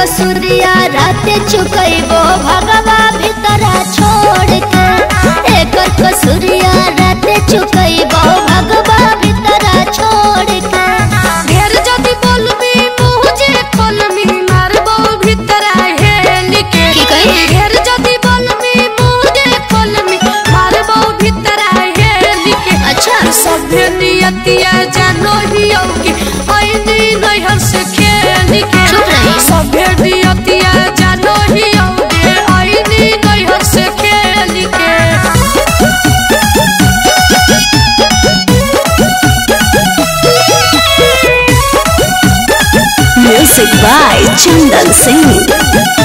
कसूरिया रात चुकैबो भगवा भीतरा छोड़ के एकर कसूरिया रात चुकैबो भगवा भीतरा छोड़ के ढेर जदी बोलबी मुँह जे खोलमी मारबो भीतर हेल के की कही? ढेर जदी बोलबी मुँह जे खोलमी मारबो भीतर हेल के अच्छा सभ्य नियतिया जानो ही होगी ऐनी नैहर से खेल के चुप रही। सभ्य नियतिया जानो ही होगी ऐनी नैहर से खेल के Music by Chandan Singh.